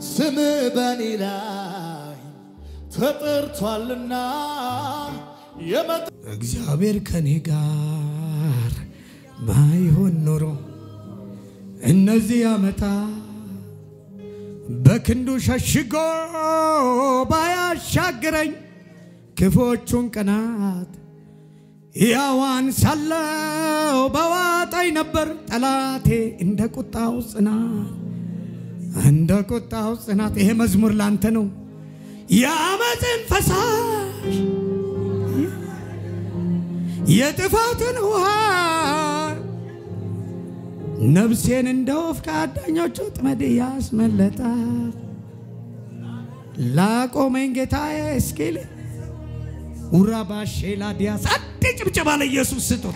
ስም በኔ ላይ ተጠርቷልና የመጣ እግዚአብሔር ከኔ ጋር ባይሆን ኖሮ እነዚህ ዓመታ በክንዱ ሸሽጎ ባያሻግረኝ ክፎቹን ቀናት ያዋን ሳለው በዋጣኝ ነበር ጠላቴ እንደ ቁጣው ጽናት እንደ ቁጣው ጽናት። ይሄ መዝሙር ላንተ ነው። የአመፅን ፈሳሽ የጥፋትን ውሃ ነፍሴን እንደ ወፍ ከአዳኞቹ ጥመድ ያስመለጣት ላቆመኝ ጌታዬ እስኪል ውራባሼ ላዲያስ አንድ ጭብጨባ ለኢየሱስ ስጡት።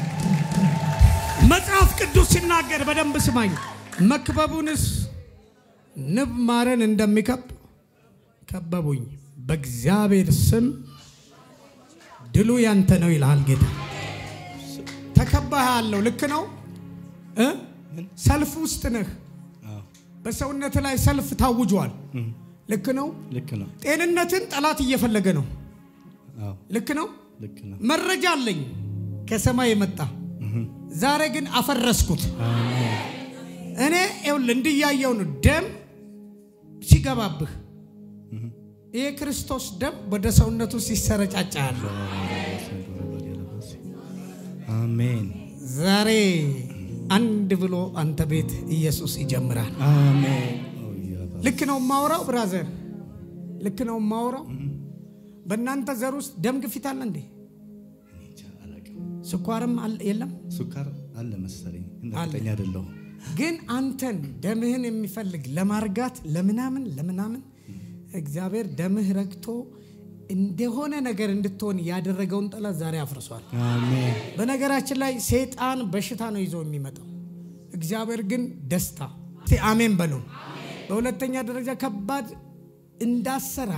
መጽሐፍ ቅዱስ ሲናገር በደንብ ስማኝ። መክበቡንስ ንብ ማረን እንደሚከብ ከበቡኝ፣ በእግዚአብሔር ስም ድሉ ያንተ ነው ይልሃል ጌታ። ተከባሃለሁ። ልክ ነው እ ሰልፍ ውስጥ ነህ። በሰውነት ላይ ሰልፍ ታውጇል። ልክ ነው። ልክ ነው። ጤንነትን ጠላት እየፈለገ ነው። አዎ ልክ ነው። ልክ ነው። መረጃ አለኝ ከሰማይ የመጣ ዛሬ ግን አፈረስኩት። እኔ ይኸውልህ እንድያየው ነው ደም ሲገባብህ ይህ ክርስቶስ ደም ወደ ሰውነቱ ሲሰረጫጫ ያለ አሜን ዛሬ አንድ ብሎ አንተ ቤት ኢየሱስ ይጀምራል። አሜን። ልክ ነው የማወራው ብራዘር፣ ልክ ነው የማወራው። በእናንተ ዘር ውስጥ ደም ግፊት አለ እንዴ? እንጃ አላውቅም። ስኳርም አለ የለም? ሱካር አለ መሰለኝ፣ አለ። እርግጠኛ አይደለሁም። ግን አንተን ደምህን የሚፈልግ ለማርጋት ለምናምን ለምናምን እግዚአብሔር ደምህ ረግቶ እንደሆነ ነገር እንድትሆን ያደረገውን ጠላት ዛሬ አፍርሷል። አሜን በነገራችን ላይ ሰይጣን በሽታ ነው ይዞ የሚመጣው፣ እግዚአብሔር ግን ደስታ። እስቲ አሜን በሉ። በሁለተኛ ደረጃ ከባድ እንዳሰራ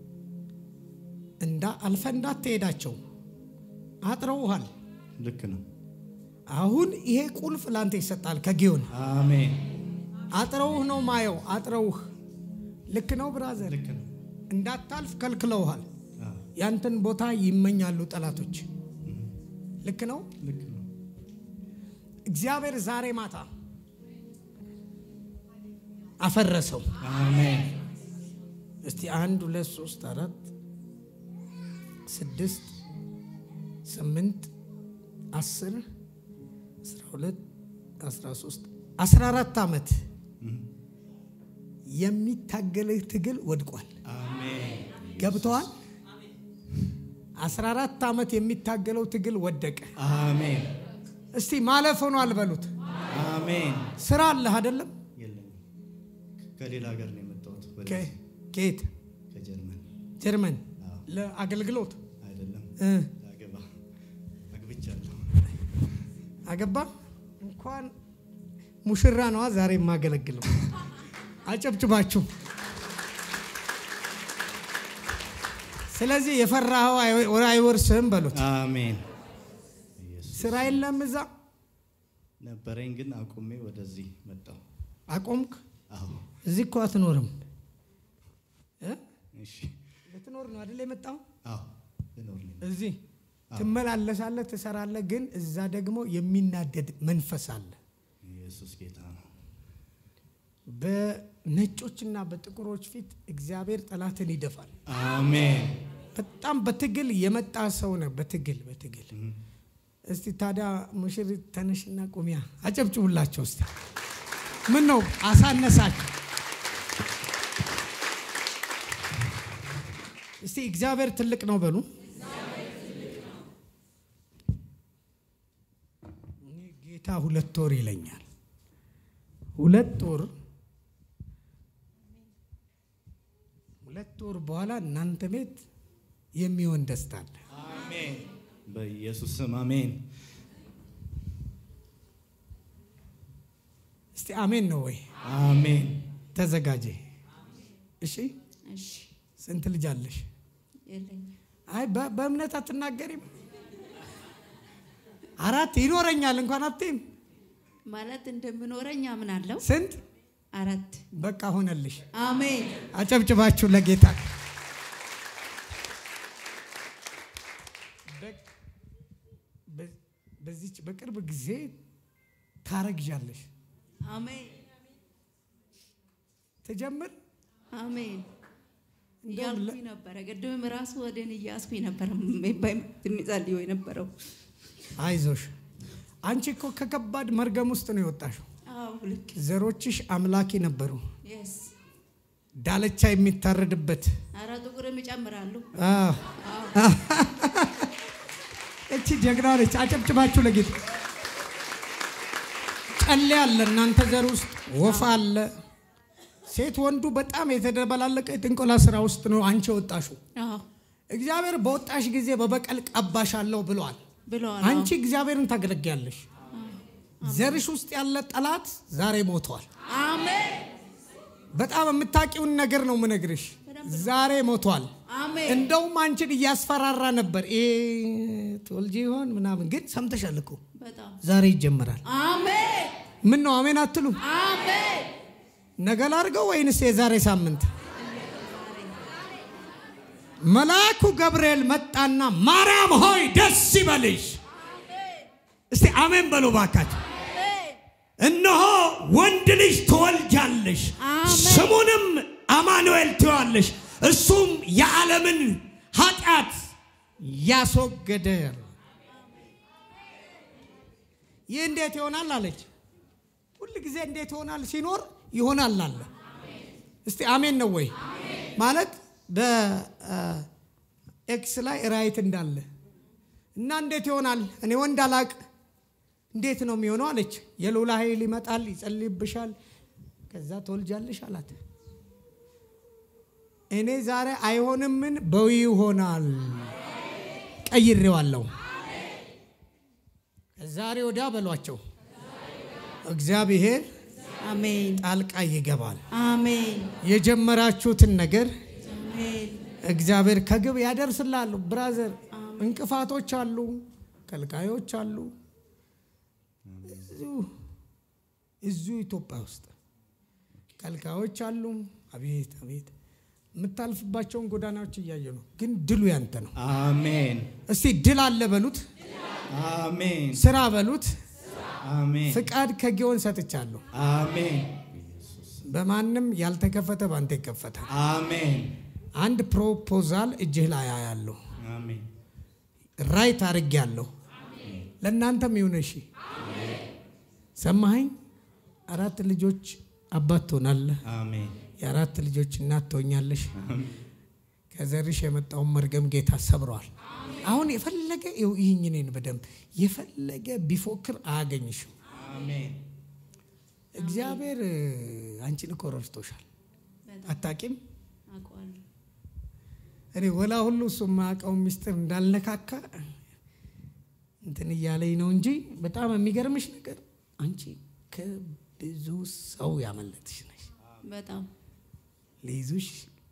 እንዳ አልፈ እንዳትሄዳቸው አጥረውሃል። ልክ ነው። አሁን ይሄ ቁልፍ ላንተ ይሰጣል ከጊዮን አሜን አጥረውህ ነው ማየው። አጥረውህ ልክ ነው ብራዘር፣ ልክ ነው። እንዳታልፍ ከልክለውሃል። አዎ፣ ያንተን ቦታ ይመኛሉ ጠላቶች። ልክ ነው። ልክ ነው። እግዚአብሔር ዛሬ ማታ አፈረሰው። አሜን እስቲ አንድ ሁለት ሶስት አራት ስድስት ስምንት አስር አስራ ሁለት አስራ ሶስት አስራ አራት ዓመት የሚታገልህ ትግል ወድቋል። አሜን ገብተዋል። አስራ አራት ዓመት የሚታገለው ትግል ወደቀ። አሜን እስቲ ማለፍ ሆኗል በሉት። አሜን። ስራ አለህ አይደለም? የለኝም። ከሌላ ሀገር ነው የመጣሁት። ወደ ከ- ከየት? ከጀርመን ጀርመን አዎ። ለአገልግሎት አይደለም እ ላገባ አግብቻለሁ። አገባ እንኳን ሙሽራ ነዋ ዛሬ የማገለግለው። አጨብጭባችሁ። ስለዚህ የፈራኸው አይ- አይወርስህም በሉት። አሜን። ኢየሱስ ስራ የለም እዛ ነበረኝ ግን አቁሜ ወደዚህ መጣሁ። አቆምክ። አዎ እዚህ እኮ አትኖርም እ? እሺ። ልትኖር ነው አይደል የመጣው? አዎ ልኖር ነኝ። እዚህ ትመላለሳለህ፣ ትሰራለህ። ግን እዛ ደግሞ የሚናደድ መንፈስ አለ። ኢየሱስ ጌታ ነው። በነጮችና በጥቁሮች ፊት እግዚአብሔር ጠላትን ይደፋል። አሜን። በጣም በትግል የመጣ ሰው ነው። በትግል በትግል እስቲ ታዲያ ሙሽሪት ተነሽና ቁሚያ አጨብጭቡላቸው። እስቲ ምን ነው አሳነሳችሁ? እስቲ እግዚአብሔር ትልቅ ነው በሉ። እኔ ጌታ ሁለት ወር ይለኛል። ሁለት ወር ሁለት ወር በኋላ እናንተ ቤት የሚሆን ደስታ አለ። አሜን። በኢየሱስ ስም አሜን። እስቲ አሜን ነው ወይ? አሜን። ተዘጋጀ። እሺ፣ እሺ ስንት ልጅ አለሽ? የለኝም። አይ በ- በእምነት አትናገሪም? አራት ይኖረኛል እንኳን አትይም? ማለት እንደምኖረኝ አምናለሁ። ስንት አራት በቃ ሆነልሽ። አሜን አጨብጭባችሁ ለጌታ በ- በዚች በቅርብ ጊዜ ታረግዣለሽ። አሜን ትጀምር አሜን እንደውም ለ- እያልኩኝ ነበረ። ቅድምም ራሱ ወደን እያስኩኝ ነበረ የሚጸልየው የነበረው። አይዞሽ። አንቺ እኮ ከከባድ መርገም ውስጥ ነው የወጣሽው። አዎ ልክ ዘሮችሽ አምላኪ ነበሩ። የስ ዳለቻ የሚታረድበት አረ ጥቁርም ይጨምራሉ። አዎ። እቺ ጀግና ነች። አጨብጭባችሁ ለጌታ። ጨሌ አለ እናንተ ዘር ውስጥ ወፍ አለ። ሴት ወንዱ በጣም የተደበላለቀ የጥንቆላ ስራ ውስጥ ነው አንቺ የወጣሽው። አዎ እግዚአብሔር በወጣሽ ጊዜ በበቀል ቀባሻለሁ ብሏል። ብለዋል። አንቺ እግዚአብሔርን ታገለግያለሽ። ዘርሽ ውስጥ ያለ ጠላት ዛሬ ሞቷል። አሜን በጣም የምታውቂውን ነገር ነው ምነግርሽ። ዛሬ ሞቷል። አሜን እንደውም አንቺን እያስፈራራ ነበር። ይሄ ትወልጂ ይሆን ምናምን፣ ግን ሰምተሻል እኮ በጣም ዛሬ ይጀምራል። አሜን ምን ነው አሜን አትሉ? አሜን ነገ ላድርገው ወይንስ የዛሬ ሳምንት? መልአኩ ገብርኤል መጣና ማርያም ሆይ ደስ ይበልሽ። እስቲ አሜን በሉ ባካችሁ። እነሆ ወንድ ልጅ ትወልጃለሽ፣ አሜን። ስሙንም አማኑኤል ትዋለሽ። እሱም የዓለምን ኃጢአት ያስወገደ። ይህ እንዴት ይሆናል አለች። ሁል ጊዜ እንዴት ይሆናል ሲኖር ይሆናል አለ። እስቲ አሜን ነው ወይ? ማለት በኤክስ ላይ ራይት እንዳለ እና እንዴት ይሆናል እኔ ወንድ አላቅ እንዴት ነው የሚሆነው አለች። የልዑል ኃይል ይመጣል፣ ይጸልይብሻል፣ ከዛ ትወልጃለሽ አላት። እኔ ዛሬ አይሆንምን በዊ ይሆናል ቀይሬዋለሁ። ዛሬ ወዲያ በሏቸው እግዚአብሔር አሜን ጣልቃ ይገባል። አሜን የጀመራችሁትን ነገር አሜን እግዚአብሔር ከግብ ያደርስላሉ። ብራዘር እንቅፋቶች አሉ፣ ከልካዮች አሉ። እዚሁ እዚሁ ኢትዮጵያ ውስጥ ከልካዮች አሉ። አቤት አቤት የምታልፍባቸውን ጎዳናዎች እያየ ነው። ግን ድሉ ያንተ ነው። አሜን እስቲ ድል አለ በሉት፣ አሜን ስራ በሉት። አሜን ፍቃድ ከጊዮን ሰጥቻለሁ። አሜን በማንም ያልተከፈተ ባንተ ይከፈታል። አሜን አንድ ፕሮፖዛል እጅህ ላይ ያለሁ አሜን ራይት አድርጌያለሁ። ለእናንተም ይሁን እሺ። ሰማኸኝ? አራት ልጆች አባት ትሆናለህ። አሜን የአራት ልጆች እናት ትሆኛለሽ። ከዘርሽ የመጣውን መርገም ጌታ ሰብረዋል። አሁን የፈለገ ይኸው ይህኝ እኔን በደንብ የፈለገ ቢፎክር አያገኝሽም። አሜን እግዚአብሔር እ፣ አንቺን እኮ ረድቶሻል። አታቂም? አውቀዋለሁ እኔ ወላ ሁሉ እሱ የማያውቀው ሚስጥር እንዳልነካካ እንትን እያለኝ ነው እንጂ በጣም የሚገርምሽ ነገር አንቺ ከብዙ ሰው ያመለጥሽ ነሽ። በጣም ሊይዙሽ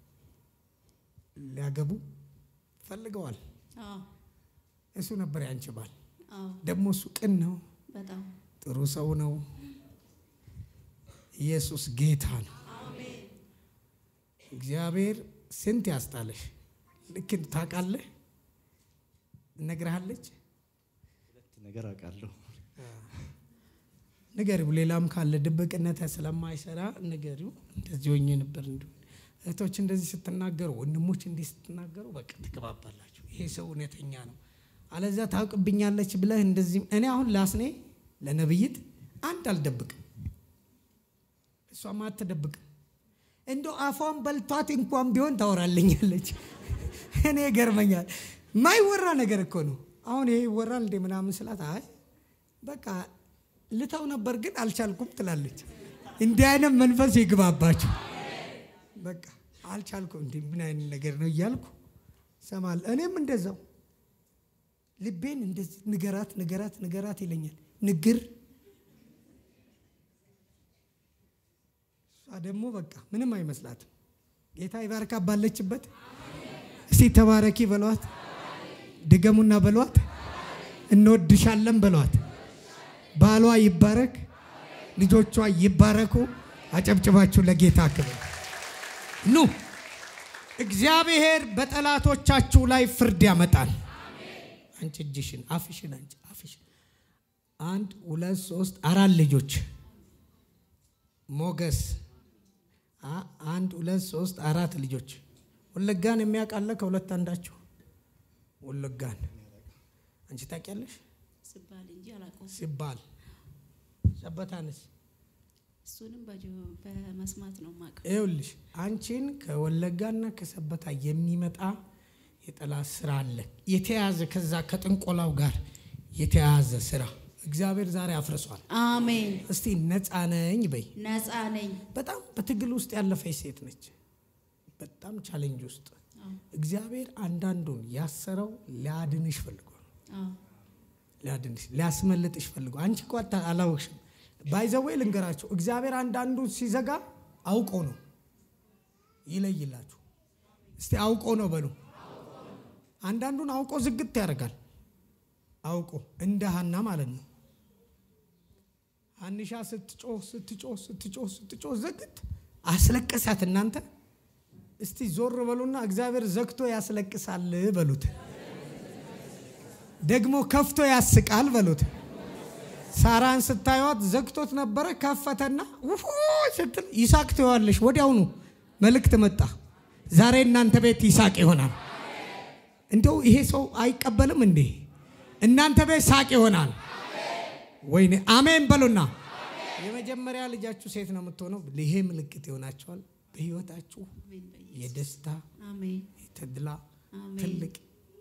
ሊያገቡ ፈልገዋል። አዎ እሱ ነበር ያንቺ ባል። አዎ ደግሞ እሱ ቅን ነው፣ በጣም ጥሩ ሰው ነው። ኢየሱስ ጌታ ነው። እግዚአብሔር ስንት ያስጣለሽ። ልክ ታውቃለህ፣ እነግርሃለች። ሁለት ነገር አውቃለሁ ንገሪው። ሌላም ካለ ድብቅነት ስለማይሰራ ንገሪው። እንደዚህ ሆኜ ነበር። እንዲሁ እህቶች እንደዚህ ስትናገሩ፣ ወንድሞች እንዲህ ስትናገሩ በቃ ትግባባላችሁ። ይሄ ሰው እውነተኛ ነው። አለዛ ታውቅብኛለች ብለህ እንደዚህ እኔ አሁን ላስኔ ለነብይት አንድ አልደብቅም፣ እሷም አትደብቅም። እንደው አፏን በልቷት እንኳን ቢሆን ታወራልኛለች። እኔ ገርመኛል። ማይወራ ነገር እኮ ነው። አሁን ይሄ ይወራል እንዴ ምናምን ስላት አይ በቃ ልተው ነበር ግን አልቻልኩም ትላለች። እንዲህ አይነት መንፈስ ይግባባችሁ። በቃ አልቻልኩም፣ እንዲህ ምን አይነት ነገር ነው እያልኩ ሰማል። እኔም እንደዛው ልቤን እንደዚህ ንገራት ንገራት ንገራት ይለኛል። ንግር እሷ ደግሞ በቃ ምንም አይመስላትም። ጌታ ይባርካ ባለችበት። እስቲ ተባረኪ በሏት፣ ድገሙና በሏት፣ እንወድሻለን በሏት። ባሏ ይባረክ፣ ልጆቿ ይባረኩ፣ አጨብጭባችሁ ለጌታ ክብር ኑ። እግዚአብሔር በጠላቶቻችሁ ላይ ፍርድ ያመጣል። አንቺ እጅሽን አፍሽን አንቺ አፍሽን አንድ ሁለት ሶስት አራት ልጆች ሞገስ አ- አንድ ሁለት ሶስት አራት ልጆች ወለጋን የሚያውቃለ ከሁለት አንዳችሁ ወለጋን አንቺ ታውቂያለሽ ስባል እንጂ አላውቀውም። ሲባል ሰበታንስ እሱንም በጆ- በመስማት ነው የማውቀው። ይኸውልሽ አንቺን ከወለጋና ከሰበታ የሚመጣ የጠላት ስራ አለ የተያዘ ከዛ ከጥንቆላው ጋር የተያዘ ስራ እግዚአብሔር ዛሬ አፍርሷል አሜን። እስቲ ነፃ ነኝ በይ ነፃ ነኝ። በጣም በትግል ውስጥ ያለፈች ሴት ነች በጣም ቻሌንጅ ውስጥ አዎ፣ እግዚአብሔር አንዳንዱን ያሰረው ሊያድንሽ ፈልጎ ነው አዎ፣ ሊያድንሽ ሊያስመልጥሽ ፈልጎ አንቺ እኮ አታ- አላወቅሽም ባይዘዌ ልንገራችሁ እግዚአብሔር አንዳንዱ ሲዘጋ አውቆ ነው ይለይላችሁ እስቲ አውቆ ነው በሉ አንዳንዱን አውቆ ዝግት ያደርጋል አውቆ እንደ ሀና ማለት ነው ሀንሻ ስትጮህ ስትጮህ ስትጮህ ስትጮህ ዝግት አስለቀሳት እናንተ እስቲ ዞር በሉና እግዚአብሔር ዘግቶ ያስለቅሳል በሉት ደግሞ ከፍቶ ያስቃል በሉት ሳራን ስታዩት ዘግቶት ነበረ ከፈተና ውፎ ስትል ይሳቅ ትዋለሽ ወዲያውኑ መልእክት መጣ ዛሬ እናንተ ቤት ይሳቅ ይሆናል እንደው ይሄ ሰው አይቀበልም እንዴ እናንተ ቤት ሳቅ ይሆናል ወይኔ አሜን በሉና የመጀመሪያ ልጃችሁ ሴት ነው የምትሆነው ይሄ ምልክት ይሆናቸዋል በህይወታችሁ አሜን በኢየሱስ የደስታ አሜን የተድላ አሜን። ትልቅ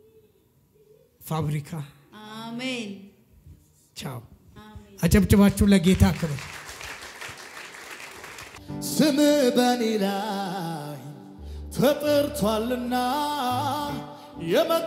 ፋብሪካ አሜን ቻው አሜን። አጨብጭባችሁ ለጌታ ክብር ስም በኔ ላይ ተጠርቷልና የመ